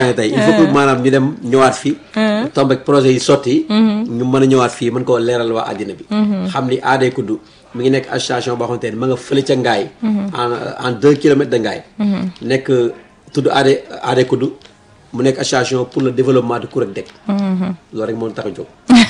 tey il faut que maanaam ñu dem ñëwaat fii tombe ak projet yi sotti ñu mën a ñëwaat fii mën koo leeral waa àddina bi xam ni aaday kuddu mi ngi nekk association boo xamante ne ma nga fële ca ngaay en en deux kilomètres de ngaay nekk tudd aaday aaday kuddu mu nekk association pour le développement de Kourek Dek loolu rek moo tax a jóg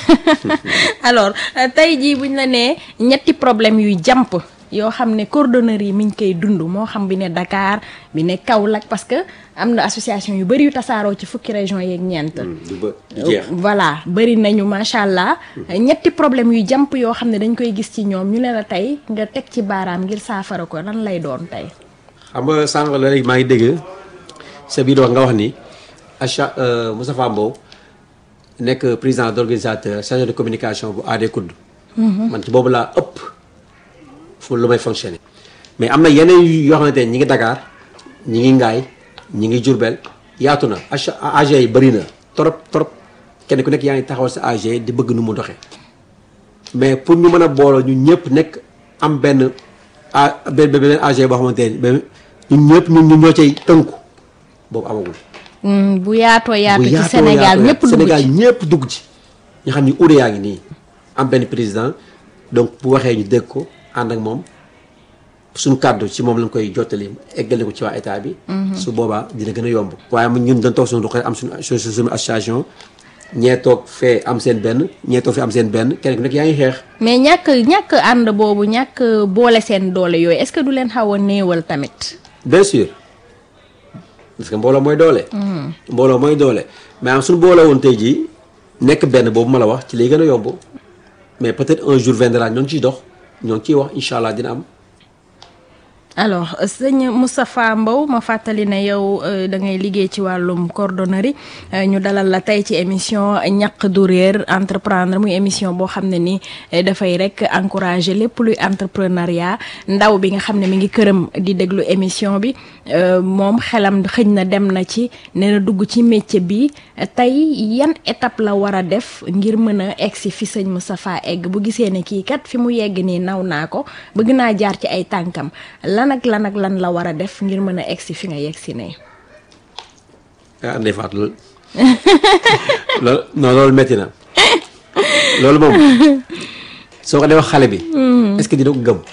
alors tey jii buñ la nee ñetti problème yuy jàmp yoo xam ne coordonnaire yi mi ngi koy dund moo xam bi ne Dakar bi ne Kaolack parce que am na association yu bëri yu tasaaroo ci fukki région yeeg ñeent du ba du jeex voilà bëri nañu macha allah ñetti problème yu jàmp yoo xam ne dañ koy gis ci ñoom ñu ne la tey nga teg ci baaraam ngir saafara ko lan lay doon tey xam nga sànq la léegi maa ngi dégg sa biir wax nga wax ni acha Moustapha Mbow nekk président d' organisateur chargé de communication bu AD Kudd man ci boobu laa ëpp fu lu may fonctionner mais am na yeneen yoo xamante ne ñi ngi Dakar ñi ngi Ngaay ñi ngi Jurbel yaatu na acha AG yi bëri na trop trop kenn ku nekk yaa ngi taxawal sa AG di bëgg nu mu doxee mais pour ñu mën a booloo ñu ñëpp nekk am benn a benn benn AG boo xamante ne ñun ñëpp ñun ñu ñoo cay tënku boobu amagul. bu yaatoo yaatu bu ci yaatoo Sénégal yaatoo ñëpp dugg Sénégal ci ñëpp dugg ci. ñu xam ni ude yaa ngi nii am benn président donc bu waxee ñu dégg ko ànd ak moom suñu kàddu ci moom lañ koy jottali eggale ko ci waa état bi. su boobaa dina gën a yomb. waaye mu ñun dañ toog suñu ruqee am suñu su suñu association ñee toog fee am seen benn ñee toog fee am seen benn kenn ku nekk yaa ngi xeex. mais ñàkk ñàkk ànd boobu ñàkk boole seen doole yooyu est-ce que du leen xaw a néewal tamit. bien sûr parce que mbooloo mooy doole. mbooloo mooy doole mais am suñu boole woon tey jii nekk benn boobu ma la wax ci lay gën a yomb mais peut-être un jour viendra ñoo ngi ciy dox ñoo ngi ciy wax incha allah dina am. alors sëñ Moustapha Mbow ma fàttali ne yow euh, da ngay liggéey ci wàllum coordonnerie euh, ñu dalal la tey ci émission ñaq du réer entreprendre muy émission boo xam ne ni eh, dafay rek encourager lépp luy entrepreneuriat ndaw bi nga xam ne mi ngi këram di déglu émission bi euh, moom xelam xëñ na dem na ci ne na dugg ci métier bi tey yan étape la war a def ngir mën a egg si fi sëñ Moustapha egg bu gisee ne kii kat fi mu yegg nii naw naa ko bëgg naa jaar ci ay tànkam lan ak lan ak lan la war a def ngir mën a egg si fi nga yegg si ne ah Ndeye Fatou loolu loolu non loolu métti na loolu moom soo ko dee wax xale bi. est-ce que dina ko gëm.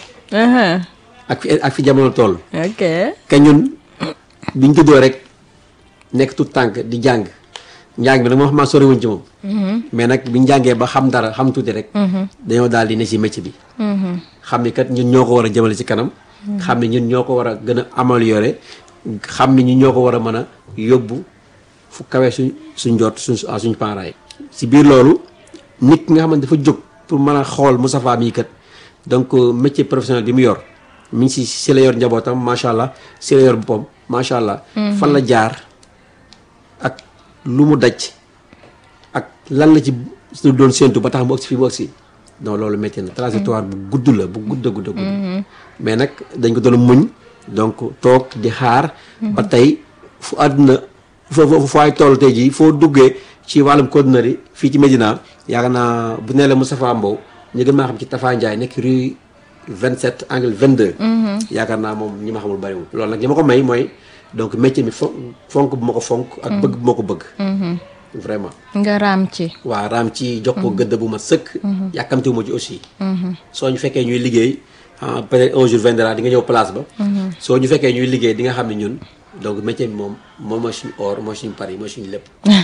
ak fi ak fi jamono toll. ok que ñun biñ juddoo rek nekk tout tànk di jàng njàng bi nag moo xam maa soriwuñ ci moom. mais nag biñ jàngee ba xam dara xam tuuti rek. dañoo daal di ne ci métier bi. xam ni kat ñun ñoo ko war a jëmale ci kanam. xam ni ñun ñoo ko war a gën a améliorer xam ni ñun ñoo ko war a mën a yóbbu fu kawee suñ suñ jot suñ suñ parents yi. si biir loolu nit ki nga xamante dafa jóg pour mën a xool Moustapha mii kat donc métier professionnel bi mu yor mi ngi si si la yor njabootam macha allah si la yor boppam macha allah. fan la jaar ak lu mu daj ak lan la ci su doon séentu ba tax mu ëgsi fii mu ëgsi non loolu métti na trajectoire bu gudd la bu gudd a gudd a gudd mais nag dañ ko doon muñ donc toog di xaar ba tey fu àdduna foo foo ay toll tey jii foo duggee ci wàllum coordonnerie fii ci Médina yaakaar naa bu nee la Moustapha Mbow ñu gën maa xam ci Tafa Ndiaye nekk rue 27 angle 22 yaakaar naa moom ñi ma xamul bariwul loolu nag li ma ko may mooy donc métier mi fo fonk bu ma ko fonk ak bëgg bu ma ko bëgg vraiment nga raam ci waa raam ci jox ko gëdd bu ma sëkk yàkkamtiwu ma ci aussi soo ñu fekkee ñuy liggéey ah peut-être un jour viendra di nga ñëw place ba soo ñu fekkee ñuy liggéey di nga xam ne ñun donc métier bi moom moom mooy suñu or mooy suñu pari mooy suñu lépp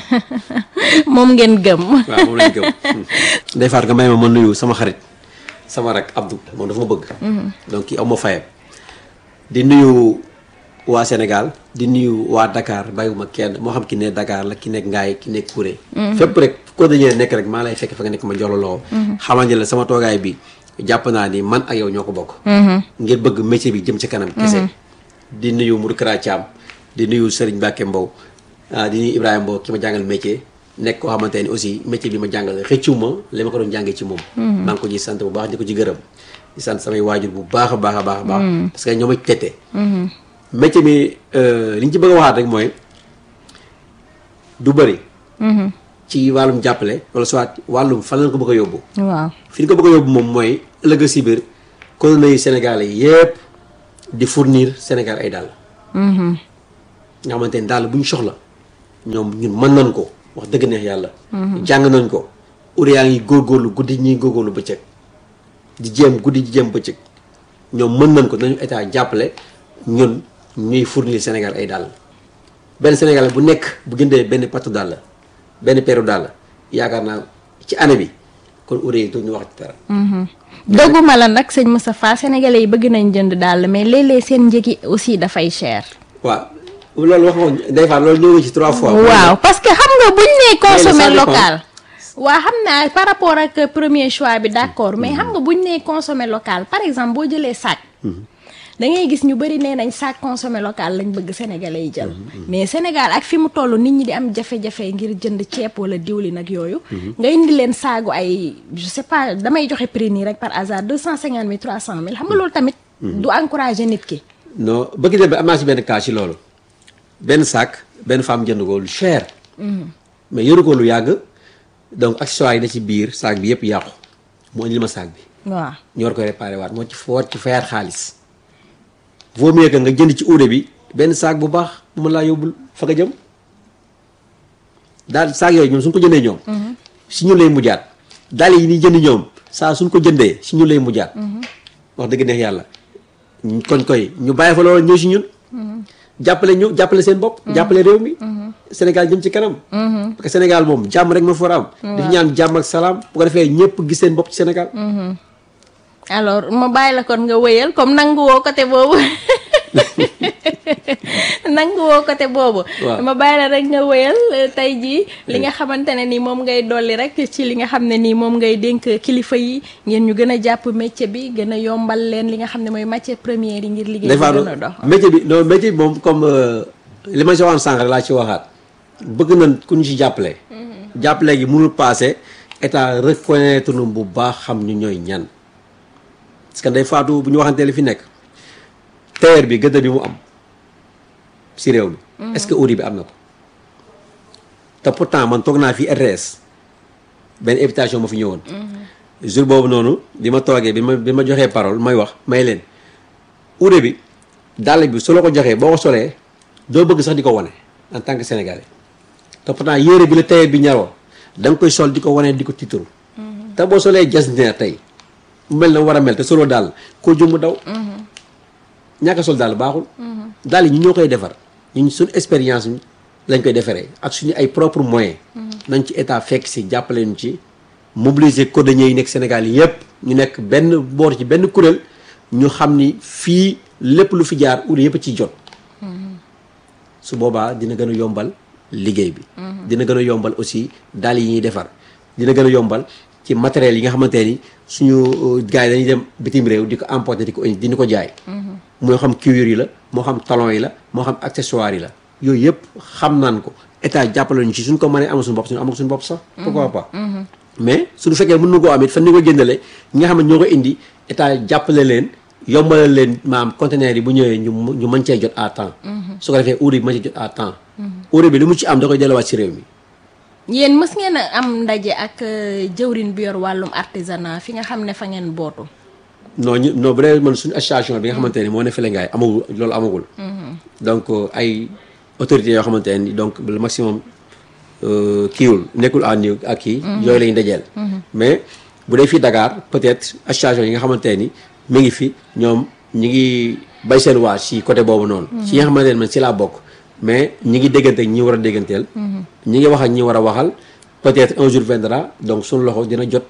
moom ngeen gëm waaw moom lañ gëm Ndeye Fatou nga may ma ma nuyu sama xarit sama rak Abdou moom dafa ma bëgg donc kii am ma fayam di nuyu waa Sénégal di nuyu waa Dakar bàyyiwuma kenn moo xam ki ne Dakar la ki nekk Ngaay ki nekk Kouré fépp rek ko dañee nekk rek maa lay fekk fa nga nekk ma jox la loxo xamal ne la sama toogaay bi jàpp naa ni man ak yow ñoo ko bokk ngir bëgg métier bi jëm ci kanam kese di nuyu Mourou Kara Thiam di nuyu Serigne Mbacke Mbow ah di nuyu Ibrahima Mbow ki ma jàngal métier nekk koo xamante ni aussi métier bi ma jàngal xëccu ma li ma ko doon jàngee ci moom maa ngi ko ci sant bu baax di ko ci gërëm di sant samay waajur bu baax a baax a baax a baax parce que ñoo ma tete métier mi li ñu ci bëgg a waxaat rek mooy du bëri ci wàllum jàppale wala soit wàllum fan lañ ko bëgg a yóbbu waaw fi ñu ko bëgg a yóbbu moom mooy ëllëg si biir colonie yi Sénégalais yi yëpp di fournir Sénégal ay dàll nga xamante ni dàll bu ñu soxla ñoom ñun mën nañ ko wax dëgg neex yàlla jàng nañ ko ure yaa ngi góorgóorlu guddi ñuy góorgóorlu bëccëg di jéem guddi di jéem bëccëg ñoom mën nañ ko nañu état jàppale ñun ñuy fournir Sénégal ay dàll benn Sénégal bu nekk bu jëndee benn patu dàll benn peeru dàll yaakaar naa ci année bi kon ure yi ñu wax ci dara dëgguma la nag sëñ Moustapha sénégalais yi bëgg nañ jënd daal mais léeg-léeg seen njëgi aussi dafay cher. waaw loolu wax nga day fa loolu ñëw nga ci trois fois. waaw parce que xam nga buñ nee consommer ça dépend. local. waa xam naa par rapport ak premier choix bi d'accord mais xam nga buñ nee consommer local par exemple boo jëlee sac. da ngay gis ñu bëri nee nañ sac consommé local lañ bëgg sénégalais yi jël. mais Sénégal ak fi mu toll nit ñi di am jafe-jafe ngir jënd ceeb wala diwlin ak yooyu. nga indi leen saagu ay je sais pas damay joxe prix nii rek par hasard deux cent cinquante mille trois cent mille xam nga loolu tamit. du encourager nit ki. non bëgg dem ba am naa si benn cas ci loolu benn sac benn femme jënd ko lu cher. mais yoru ko lu yàgg donc accessoires yi da ci biir sac bi yëpp yàqu mu indil ma sac bi. waaw ñu war koy réparé waat moo ci foor ci fayaat xaalis vaut mieux que nga jënd ci uude bi benn saak bu baax bu ma laa yóbbul fa nga jëm daal saak yooyu ñoom suñ ko jëndee ñoom si ñu lay mujjaat daal yi ni jënd ñoom saa suñ ko jëndee si ñu lay mujjaat wax dëgg neex yàlla kon koy ñu bàyyi fa loolu ñëw si ñun jàppale ñu jàppale seen bopp jàppale réew mi Sénégal jëm ci kanam parce que Sénégal moom jàmm rek ma fa war a am dafa ñaan jàmm ak salaam bu ko defee ñëpp gis seen bopp ci Sénégal alors ma bàyyi la kon nga wëyal comme nangu woo côté boobu nangu woo côté boobu. waaw ma bàyyi la rek nga wëyal tey jii li nga xamante ne ni moom ngay dolli rek ci li nga xam ne nii moom ngay dénk kilifa yi ngeen ñu gën a jàpp métier bi gën a yombal leen li nga xam ne mooy matière première yi ngir liggéey bi des gën a dox. métier bi non métier bi moom comme li ma si waxoon sànq rek laa ci waxaat bëgg nañ ku ñu ci jàppale. jàppale gi mënul passé état reconnaître nu bu baax xam ñu ñooy ñan. parce que day faatu bu ñu waxantee li fi nekk TER bi gëdd bi mu am si réew mi. est-ce que audi bi am na ko. te pourtant man toog naa fi RTS benn invitation ma fi ñëwoon. jour boobu noonu bi ma toogee bi ma bi ma joxee parole may wax may leen audi bi dàll bi su la ko joxee boo ko solee doo bëgg sax di ko wane en tant que sénégalais te pourtant yére bi la TER bi ñaroo da nga koy sol di ko wane di ko tiitaru. te boo solee jasneer tey. mu mel na war a mel te solo daal koo jëmm daw. ñàkk a sol daal baaxul. daal yi ñu ñoo koy defar ñun suñu expérience lañ koy defaree ak suñu ay propre moyens. nañ ci état fekk si jàppale ñu ci mobiliser cordonniers yi nekk Sénégal yépp ñu nekk benn boor ci benn kuréel ñu xam ni fii lépp lu fi jaar uri yëpp ciy jot. su boobaa dina gën a yombal liggéey bi. dina gën a yombal aussi daal yi ñuy defar dina gën a yombal. ci matériel yi nga xamante ni suñu gars yi dañuy dem bitim réew di ko importer di ko indi di ko jaay. moo xam cuir yi la moo xam talon yi la moo xam accessoire yi la yooyu yëpp xam naan ko état jàppale ñu ci suñ ko mënee amal suñu bopp suñu amal suñu bopp sax. pourquoi pas. mais suñu fekkee mën na koo am it fan ni ko jëndale ñi nga xam ne ñoo ko indi état jàppale leen yombalal leen maam conteneur yi bu ñëwee ñu ñu mën cee jot à temps. su ko defee urée bi mën cee jot à temps. urée bi li mu ci am da koy delluwaat ci réew mi. yéen mës ngeen a am ndaje ak jëwrin bi yor wàllum artisanat fi nga xam ne fa ngeen bootu. non ñu non bu dee man suñu association bi nga xamante ni moo ne fële ngaay amagul loolu amagul. donc ay autorités yoo xamante ni donc le maximum kiiwul nekkul à niveau ak kii. yooyu la ñu dajeel. mais bu dee fii Dakar peut-être association yi nga xamante ni mi ngi fi ñoom ñi ngi bay seen waa si côté boobu noonu. ci nga xamante ne man si laa bokk. mais ñi ngi déggante ak ñi war a dégganteel. ñi ngi wax ak ñi war a waxal peut-être un jour viendra donc suñu loxo dina jot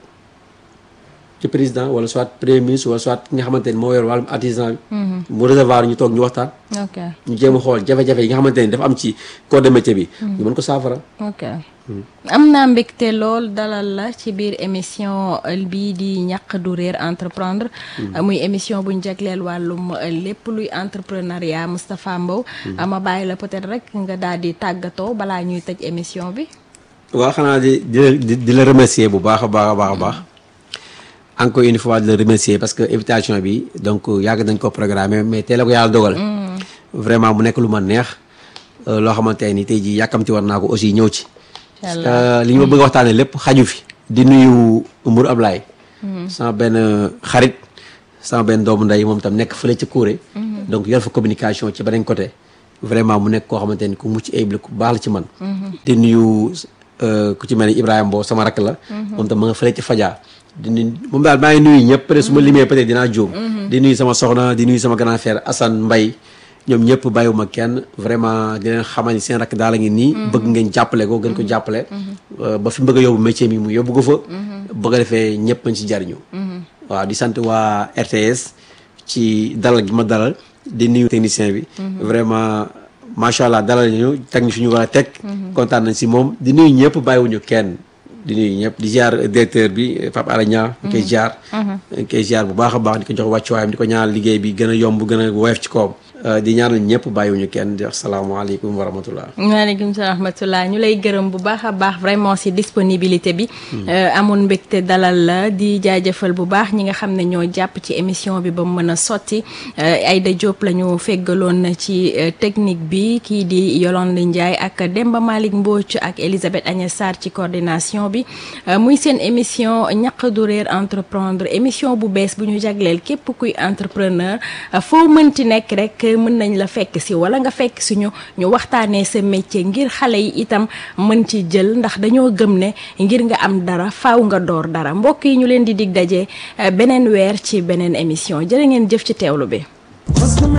ci président wala soit premier ministre wala soit ki nga xamante ni moo yor wàllum artisan bi. mu recevoir ñu toog ñu waxtaan. ok ñu jéem a xool jafe-jafe yi nga xamante ni dafa am ci corps de métier bi. ñu mën ko saafara. ok am naa mbégte lool dalal la ci biir émission bii di ñàq du réer entreprendre muy émission buñ jagleel wàllum lépp luy entrepreneuriat Moustapha Mbow ma bàyyi la peut-être rek nga daal di tàggatoo balaa ñuy tëj émission bi waaw xanaa di di la di la remercier bu baax a baax a baax a baax encore une fois di la remercier parce que invitation bi donc yàgg nañ ko programmer mais teel a ko yàlla dogal. vraiment mu nekk lu ma neex loo xamante ni tey jii yàkkamti war naa ko aussi ñëw ci. parce que li ñu ma bëgg a waxtaanee lépp xaju fi. di nuyu Mour Ablaye. sama benn xarit sama benn doomu ndey moom tam nekk fële ca Kouré. donc yor fa communication ci beneen côté. vraiment mu nekk koo xamante ni ku mucc ayib la ku baax la ci man di nuyu ku ci mel ni Ibrahima Mbow sama rakk la moom tam ma nga fële ci Fadia di nuyu moom daal maa ngi nuyu ñëpp peut être su ma limee peut être dinaa jóom di nuyu sama soxna di nuyu sama grand frère Assane Mbaye ñoom ñëpp bàyyiwuma kenn vraiment di leen xamal ni seen rakk daal a ngi nii bëgg ngeen jàppale ko gën ko jàppale ba fi mu bëgg a yóbbu métier mi mu yóbbu ko fa bëgg a defee ñëpp mañ ci jariñu waaw di sant waa RTS ci dalal gi ma dalal di nuyu technicien bi vraiment macha allah dalal ñu teg ñu fi ñu war a teg kontaan nañ si moom di nuyu ñëpp bàyyiwuñu kenn di nuyu ñëpp di ziar directeur bi Pape Alé Niang ñu koy ziar ñu koy ziar bu baax a baax di ko jox wàccuwaayam di ko ñaanal liggéey bi gën a yomb gën a woyof ci kawam di ñaanal ñëpp bàyyiwuñu kenn di wax salaamaaleykum wa rahmatullah waaleykum salaam wa rahmatullah ñu lay gërëm bu baax a baax vraiment si disponibilité bi amoon mbégte dalal la di jaajëfal bu baax ñi nga xam ne ñoo jàpp ci émission bi ba mu mën a sotti Aïda Diop la ñu feggaloon ci technique bi kii di Yolande Ndiaye ak Demba Malick Mbodj ak Elisabeth Agnès Sarr ci coordination bi muy seen émission ñaq du réer entreprendre émission bu bees bu ñu jagleel képp kuy entrepreneur foo mënti nekk rek mën nañ la fekk si wala nga fekk si ñu ñu waxtaanee sa métier ngir xale yi itam mën ci jël ndax dañoo gëm ne ngir nga am dara faaw nga door dara mbokk yi ñu leen di dig daje beneen weer ci beneen émission jërë ngeen jëf ci teewlu bi